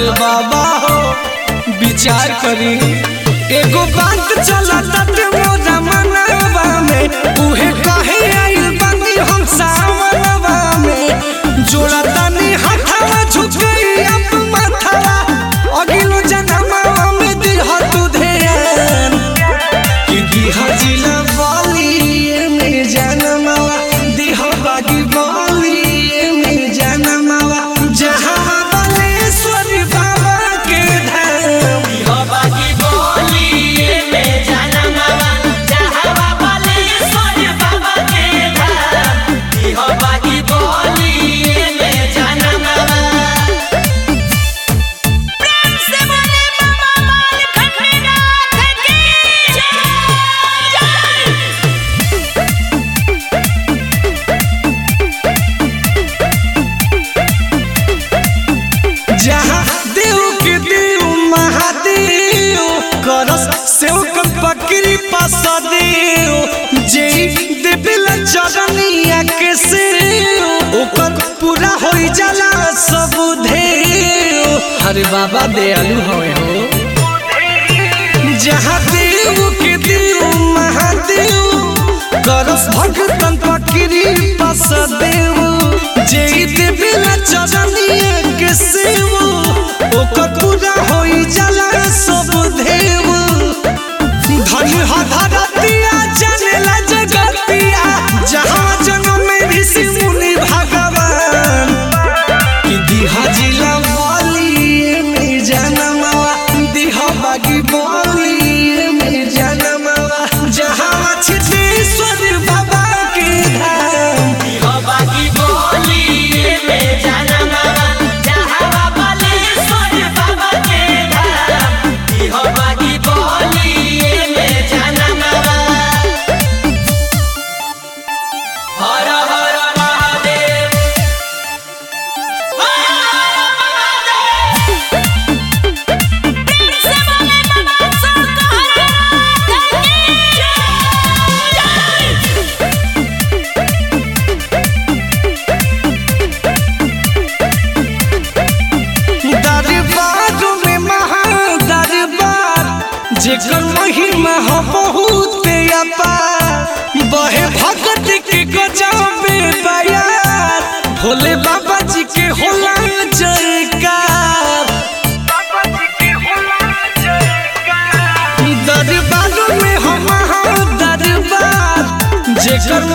अरे बाबा हो विचार करी एगो बात चला तटे मोरा मनवा में उहे कहे आइल बानी हम सावनवा में जोड़ा तानी हथवा झुकई अब माथवा अगिलो जनमवा में दिह तू ध्यान कि दिह जिला बाली में जनमवा दिह बागी बाली में जनमवा जहाँ बलेश्वर बाबा के धाम से बोले बाबा बालखंडनाथ की जय जहाँ देव के देव महादेव करस सेव कर पकड़ी पास देव जे देवेला चरनिया के सेव ओकर पूरा होई जाला सब देव अरे बाबा दयालु हवे हो जहाँ देव के देव महादेव करस भगतन पकड़ी पास देव जे देवेला चरनिया के सेव ओकर पूरा होई जाला सब देव धन हा धरतिया जनेला जगतिया जहाँ जन्म में ऋषि मुनि भगवान कि दिहा जिला वाली में जनमवा दिहा बागी बोली में जनमवा जहाँ छितेश्वर बाबा के धाम हर हर महादेव हर हर महादेव प्रेम से बोले बाबा शंकरनाथ की जय दरबार में महादरबार जेकर महिमा हो बहुत अपार बहे भगत के गजाबे बयार भोले बाबा जी के होला जयकार दरबार में हो महादरबार जेकर